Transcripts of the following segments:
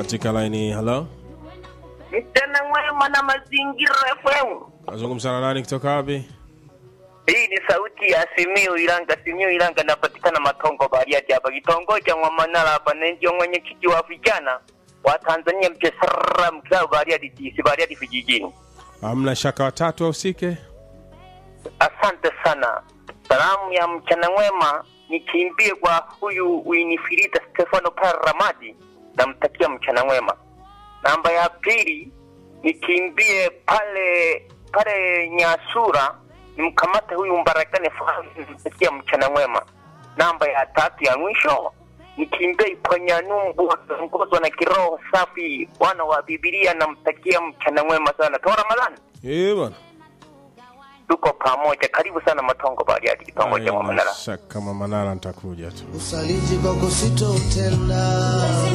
katika laini. Halo, Mchana mwema na mazingira FM. nazungumza na nani kutoka wapi? Hii ni sauti ya Simiu Ilanga. Simiu Ilanga napatikana Matongo Bariadi hapa kitongoji cha Mwamanala hapa, na ndio mwenyekiti wa vijana wa Tanzania Mchesara mkao Bariadi DC Bariadi vijijini. Hamna shaka watatu wahusike. Asante sana. Salamu ya mchana mwema nikimbie kwa huyu Winifrida Stefano pale Ramadi, namtakia mchana mwema. Namba ya pili nikimbie pale pale Nyasura, nimkamate huyu Mbarakani Fahmi, namtakia mchana mwema. Namba ya tatu ya mwisho nikimbie Iponyanumbu wakiongozwa na kiroho safi, wana wa Bibilia, namtakia mchana mwema sana. Toa Ramadhani Eh bwana, tuko pamoja. Karibu sana Matongo Bariadi, kitongoji cha Haina Mwamanala. shaka Mamanala, nitakuja tu. usaliji kwako sitotenda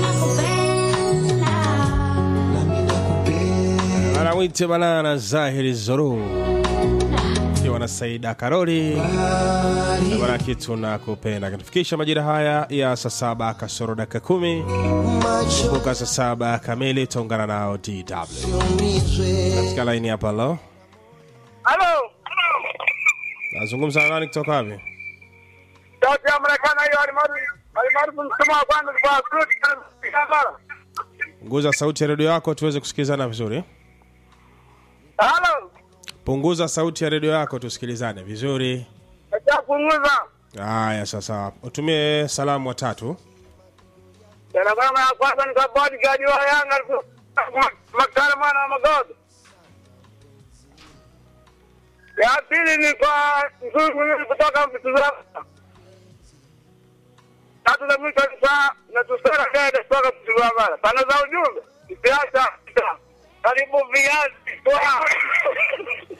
nami nakupenda Anawite banana Zahiri Zoru ikiwa na Saida Karoli na bwana kitu na kupenda katufikisha majira haya ya saa saba kasoro dakika kumi macho kumbuka saa saba kamili taungana nao DW umizwe katika laini hapa. Lo, Halo, nazungumza na nani kutoka wapi? sauti ya Marekani hiyo alimaarufu alimaarufu msemo wa kwanza kwa Kurudi Kampala. Punguza sauti ya redio yako tuweze kusikilizana vizuri. Halo, Punguza sauti ya redio yako tusikilizane vizuri. nachapunguza Haya, sasa utumie salamu watatu. Salamu ya kwanza ni kwa bodyguard wa Yanga Makala mwana wa Magogo. Ya pili ni kwa mzuri mwingine kutoka Mtuzama. Tatu za mwisho ni kwa natusera dede kutoka Mtuzama. Sana za ujumbe. Siasa. Karibu viazi.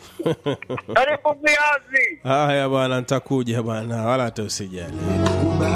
Karibu viazi. Haya bwana, nitakuja bwana, wala hata usijali.